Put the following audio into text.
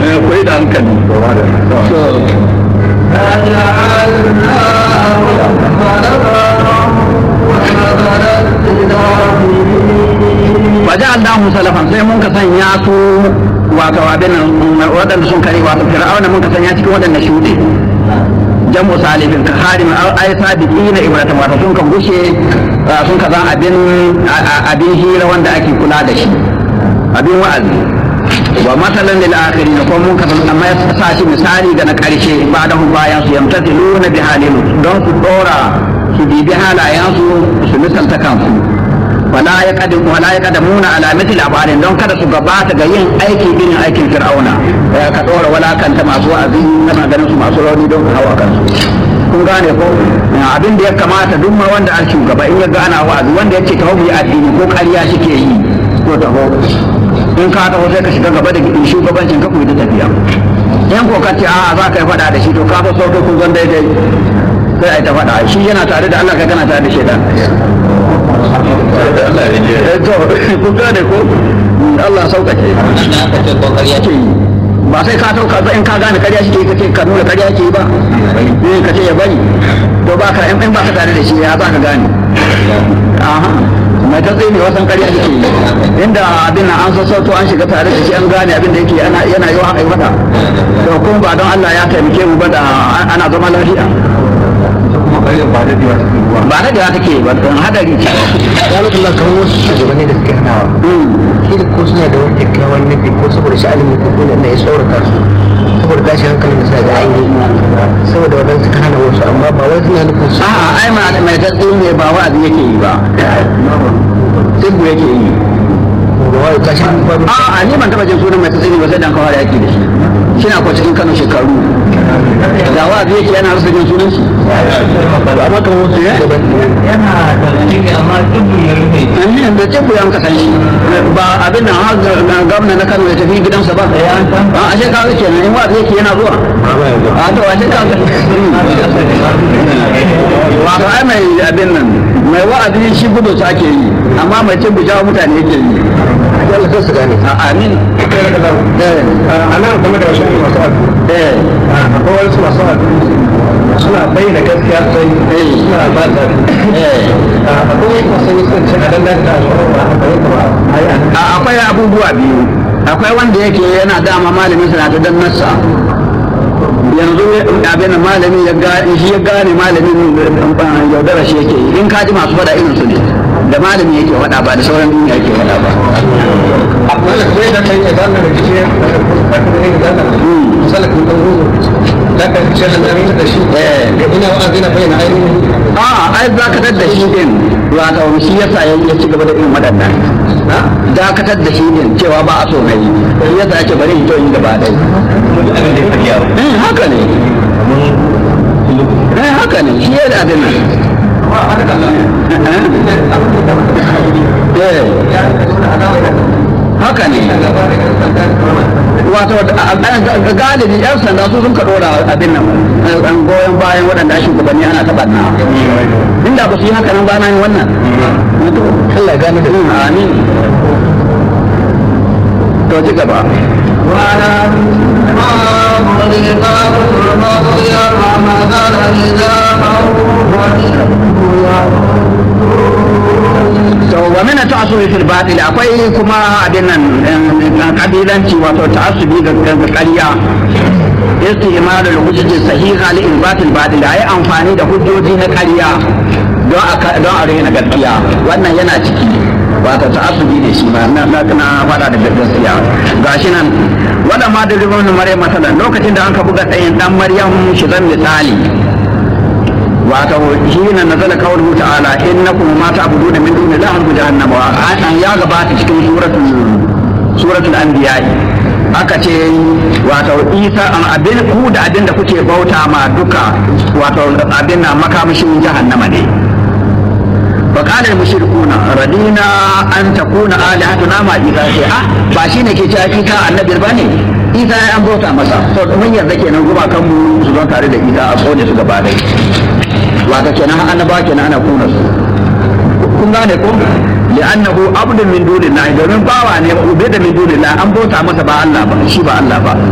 koyi da hankali waje allahu salafan sai mun ka sanya su wato abin waɗanda sun kare wato fir'auna mun ka sanya cikin waɗanda shuɗe jamu salifin ka harim ay sabiqina ibrahim wato sun ka gushe sun ka zan abin abin hira wanda ake kula da shi abin wa'azi wa masalan lil akhirin ko mun ka amma ya sa shi misali ga na karshe ba da hu bayan su yamtatiluna bi halin don su dora su bibi halayen su su misalta kansu wala ya kadim wala ya kadamuna ala mithli abarin don kada su gabata ga yin aiki irin aikin fir'auna ka dora wala kanta masu wa'azi kana ganin su masu rauni don ka hawa kansu kun gane ko abin da ya kamata duk ma wanda an shugaba in ya ga ana wa'azi wanda ya ce ta yi addini ko ƙarya shike yi ko taho in ka taho sai ka shiga gaba da shugabancin ka kuyi ta tafiya in ko ka ce a za ka yi faɗa da shi to ka fa sauke kun zan daidai sai a yi ta faɗa shi yana tare da Allah kai kana tare da shaitan to kun gane ko Allah sauƙaƙe ba sai ka tauka ba in ka gane ƙarya shi ke kace ka nuna ƙarya ke ba eh ka ce ya bari to ba ka in ba ka tare da shi ya za ka gane aha mai ta tsaye ne wasan ƙarya shi ke inda abin nan an sassauto an shiga tare da shi an gane abin da yake yana yi wa mata to kuma ba don Allah ya taimake mu ba da ana zama lafiya ba na da take ba don hadari ce ya mutu Allah kamar wasu shugabanni da suke hanawa shi da ko suna da wani kyakkyawan nufi ko saboda sha'anin ko kuma na ya tsorata su saboda tashin hankalin da suna da ainihi saboda wadansu suka hana wasu amma ba wai suna nufin su a'a ai ma mai tatsi ne ba wa'azi yake yi ba tsibu yake yi ba wai tashin hankalin a'a ni ban taba jin sunan mai tatsi ne ba sai dan kawai yake da shi shi na ko cikin Kano shekaru da wa'azi yake yana rasa jin sunan shi amma kamar wasu shugabanni yana da dalili amma dubu ya rufe Amin da tsibu yan kasan shi ba abin nan har ga gwamna na Kano ya tafi gidansa ba a ashe ka ga kenan in wa'azi yake yana zuwa a to ashe ka ga wato ai mai abin nan mai wa'azi shi gudu sa ake yi amma mai tsibu jawo mutane yake yi Allah sai su gane a amin eh a nan game da wasu masu abu eh akwai wasu masu abu suna bayyana gaskiya sai suna ba da eh akwai masu yi sun ce a dandan da alfarar ba a bayyana ba a yi an A- akwai abubuwa biyu akwai wanda yake yana dama malamin sa na ta dan nasa yanzu abin malami ya gane shi ya gane malamin eh, yaudara shi yake yi. in ka ji masu faɗa irin su ne da malami yake faɗa ba da sauran duniya yake faɗa ba akwai da kai da kai ya zama da kike da kai da zama misali kun kan ruzo da ka ce da zama da shi Eh. da ina wa'azi na bayyana ainihin a ai dakatar da shi din wato shi yasa ya ya ci gaba da irin waɗannan dakatar da shi din cewa ba a so na yi shi yasa ake bari in to yi gaba ɗaya eh haka ne eh haka ne shi ya da abin nan eh haka ne wato a- a- galibi yan sanda su sun ka dora abin nan an goyon bayan waɗanda shugabanni ana taɓa na inda ba su yi haka nan ba na yin wannan Allah ya gane da Mm, amin to ci gaba to wa min ta'assubi fil batil akwai kuma abin nan eh, kabilanci wato ta'assubi ga ga ƙarya istimal al hujjaj sahiha li isbat al batil ayi amfani da hujjoji na ƙarya don a don a rena gaskiya wannan yana ciki wato ta'assubi ne shi ma na na na fada da gaskiya gashi nan wanda ma da rubun maryam masalan lokacin da an ka buga tsayin dan maryam shi zan misali wato hina nazala qawluhu ta'ala innakum ma ta'buduna min duni llahi harbu jahannam wa an ya gabata cikin suratul suratul anbiya aka ce wato isa an abin ku da abin da kuke bauta ma duka wato abin na makamashin jahannama ne فقال المشركون ردينا أن تكون آلهتنا مع إذا آه باشين كي تأكيكا النبي الباني إذا أن بوتا مسا من يذكي نقوم كم سلطان تاريد إذا أقول سكبا دي wata kenan annaba kenan ana kuna su kun gane ko li'annahu abdun min dunillahi domin bawa ne ube da min dunillahi an bauta masa ba Allah ba shi ba Allah ba